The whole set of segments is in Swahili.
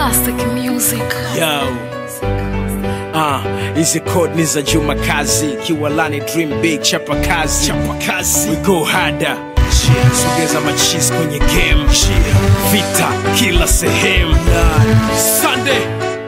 Classic music. Yo. Ah, hizi code ni za Juma Kazi, Kiwalani Dream Big, chapa kazi, chapa kazi. We go harder. Yeah, sogeza machis kwenye game. Yeah. Vita kila sehemu. Sunday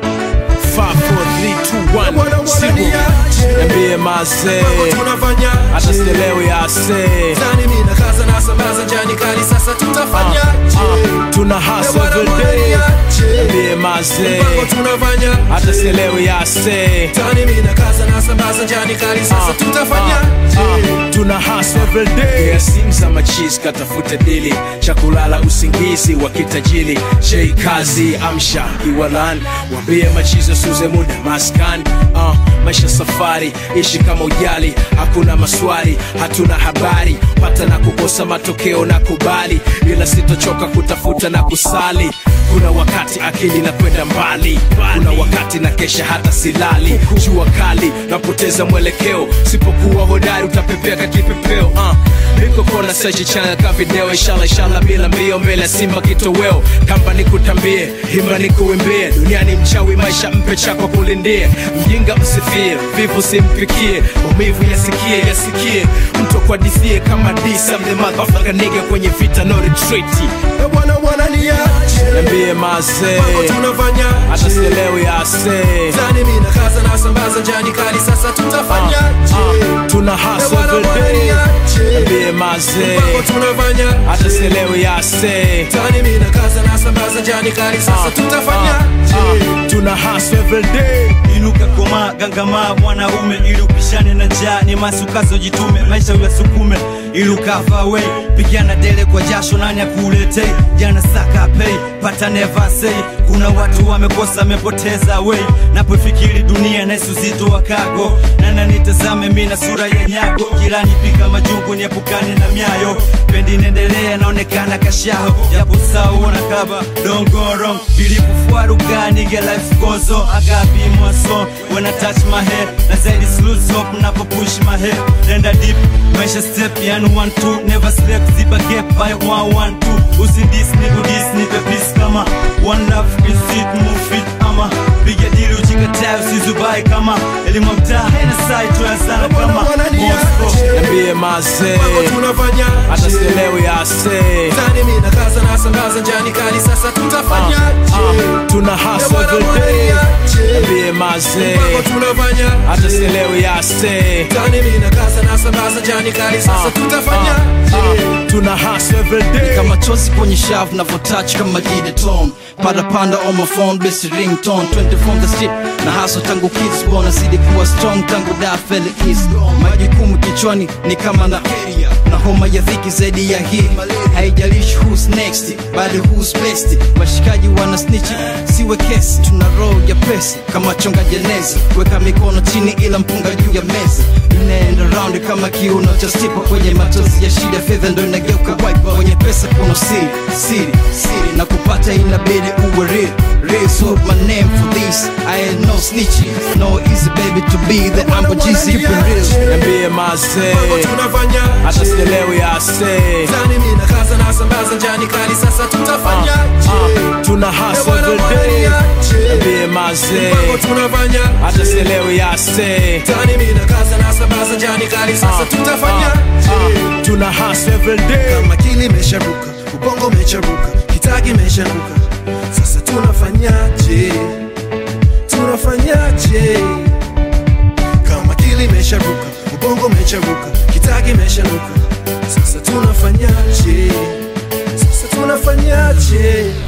5 4 3 2 1 Sibu. Niambie mazee. tunafanya Hata sielewi ase. Zani mina kaza na sambaza njani kali sasa tutafanya Ah, tuna hustle every day. Niambie mazee. tunafanya Hata sielewi ase. Zani mina kaza na sambaza njani kali sasa tutafanya Ah, tuna hustle every day. Yeah, simu za machis katafute dili cha kulala usingizi wa kitajili J kazi amsha iwalan wambie machizo suze muda maskan uh, maisha safari ishi kama ujali hakuna maswali hatuna habari pata na kukosa matokeo na kubali ila sitochoka kutafuta na kusali kuna wakati akili na kwenda mbali kuna wakati na kesha hata silali jua kali napoteza mwelekeo sipokuwa hodari utapepea kakipepeo uh. niko kona search channel ka video inshallah inshallah bila mbio mbele ya simba kitoweo kamba nikutambie himba nikuimbie duniani mchawi maisha mpe chako kulindie mjinga msifie vivu simpikie maumivu yasikie yasikie mtu akwadithie kama disa mlemavu afrika nigga kwenye vita no retreat Eh, bwana bwana niache niambie mazee tunafanya hata sielewi ase Zani mina kaza na sambaza njani kali sasa tutafanya Ah, tuna hustle every day niambie mazee tunafanya hata sielewi ase Zani mina kaza na sambaza njani kali sasa tutafanya Ah, tuna hustle every day inuka koma gangama mwanaume ili upishane na njaa ni masukazo jitume maisha uyasukume ili ukafa wei pigana dele kwa jasho nani akuletei jana saka pei pata never say kuna watu wamekosa amepoteza wei napofikiri dunia naisu zito wa kago nana nitazame mina sura ya nyago jirani pika majungu niepukane na myayo pendi nendelea naonekana kashaho japo sauna kaba don't go wrong bilipofwaruga nige life goes on I gotta be my song when I touch my head na zaidi lose hope napo push my head nenda deep maisha step yani one two never sleep ziba gap by one one two usindis niku dis nipe peace kama one love is it move it ama piga dili uchikatayo sizubai kama elimu mtaa hena sai tuyasana kama Moscow niambie mazee tunafanya hata sielewi ase Zani mina kaza na sambaza njani kali sasa tutafanya Ah, tuna hustle every day niambie mazee tunafanya hata sielewi ase Zani mina kaza na sambaza njani kali sasa tutafanya Ah, tuna hustle every day kama chozi kwenye shavu navyotouch kama jideton parapanda on my phone basi ringtone 20 from the street na haso tangu kids bona zidi kuwa strong tangu da fele kiss majukumu kichwani ni kama na na homa ya dhiki zaidi ya hii haijalishi who's next bali who's best washikaji wana snitchi siwe kesi tuna roho ya pesa kama chonga jeneza weka mikono chini ila mpunga juu ya meza inaenda round kama kiuno cha stipa kwenye matozi ya shida fedha ndo inageuka wipe kwenye pesa kuna siri siri siri na kupata inabidi uwe real real so my name for this I ain't no snitchy no easy baby to be the ambo GC keep it real niambie mazee tunafanya hata sielewi ase Zani mina kaza na sambaza njani kali sasa tutafanya Ah, tuna hustle every day niambie mazee tunafanya hata sielewi ase Zani mina kaza na sambaza njani kali sasa tutafanya Ah, tuna hustle every day kama kili imesharuka ubongo umecharuka kitagi imesharuka sasa tunafanyaje tunafanyaje kama kili imesharuka ubongo umecharuka kitagi imesharuka sasa tunafanyaje sasa tunafanyaje